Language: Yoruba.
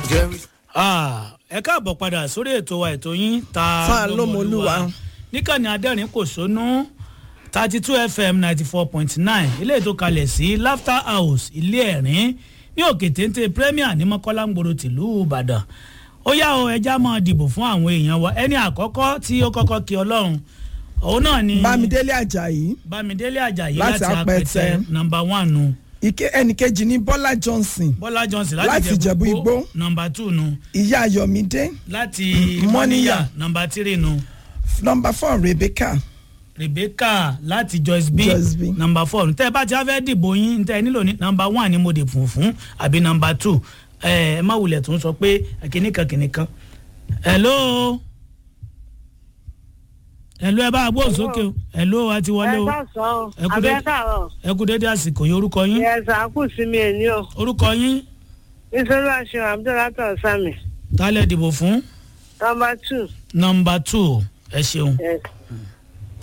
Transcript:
ẹ káàbọ̀ padà sórí ètò wa ètò yín ta Fa lọ́mọlúwa. níkànnì adẹ́rìn kò sónú thirty two fm ninety four point nine ilé ètò kalẹ̀ sí laughter house ilé ẹ̀rín ní òkè téńté premier ní mọ́kọ́lá ńgboro tìlú ìbàdàn ó yá o ẹja máa dìbò fún àwọn èèyàn wa ẹni àkọ́kọ́ tí ó kọ́kọ́ kí ọlọ́run òun náà ni bámidélé ajayi bámidélé ajayi Láti láti apẹtẹ Apẹtẹ. nọmba one nu ike ẹnìkejì ní bọ́lá johnson bọ́lá johnson Láti láti Ìjẹ̀bú Igbó. nọmba two nu ìyá ayọ̀mídé láti Mọ́níyà. mọ́níyà nọmba three nu nọmba four rebecca rebecca láti joyce b Joyce B. nọmba four tẹ́ ẹ bá ti á fẹ́ dìbò yín tẹ́ ẹ nílò ní nọmba one ni mo dì fún fún àbí nọmba two ẹ ẹ má wulẹ̀ tó ń sọ pé kìnìkan kìnìkan hello hello ẹ bá a gbóhùn sókè o hello a ti wọlé ẹ o ká sọ ọ Ẹ kú dé- abẹ káàárọ̀ ẹ kú dédé àsìkò yìí orúkọ yín yẹ sàkú sí mi èní o orúkọ yín nítorí àṣẹ abdulrahman sami tálẹ̀ dìbò fún nọmba two nọmba two ẹ ṣeun. yes.